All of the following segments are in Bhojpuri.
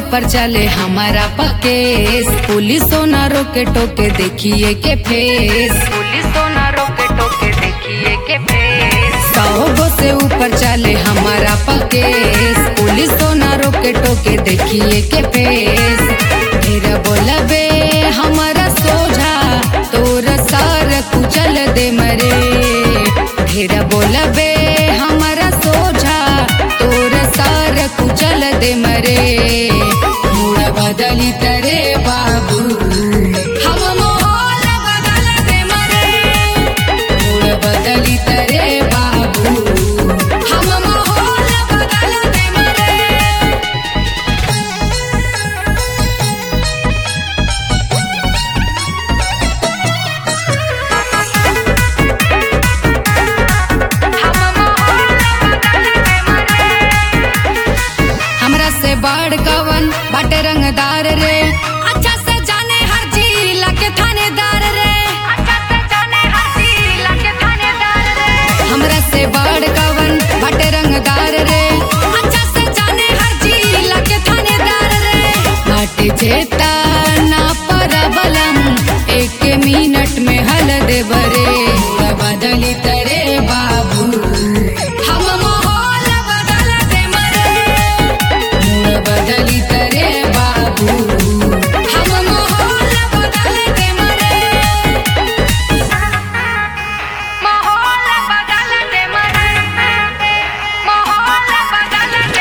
ऊपर चले हमारा पकेस पुलिसों ना रोके टोके देखिए के फेस पुलिसों ना रोके टोके देखिए के फेस सौ से ऊपर चले हमारा पकेस पुलिसों ना रोके टोके देखिए के फेस फिर बोलबे हमारा सोझा तोर सार कुचल दे मरे फिर बोलबे हमारा सोझा तोर सार कुचल दे मरे मूड बदली तरे बाबू हम माहौल बदल दे मरे मूड बदली तरे बाबू हम माहौल बदल दे मरे हमरा से बड़ कवन बाटे रंगदार रे अच्छा से जाने हर जिला के थानेदार रे अच्छा से जाने हर जिला के थानेदार रे हमरा से बड़ कवन बाटे रंगदार रे अच्छा से जाने हर जिला के थानेदार रे बाटे जेता ना परबलम एक मिनट में हल दे बरे बदली तरे बाबू हम माहौल बदल दे मरे मूड बदली तरे बाबू हम माहौल बदल दे मरे माहौल बदल दे मरे माहौल बदल दे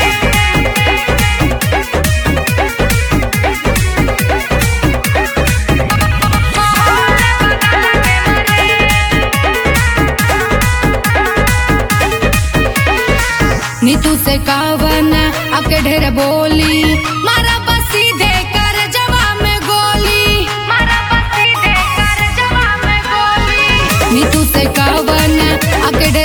नीतू से कावन आपके ढेर बोली मारा बस सीधे कर जवाब में गोली मारा बस सीधे कर जवाब में गोली नीतू से कावन आपके ढेर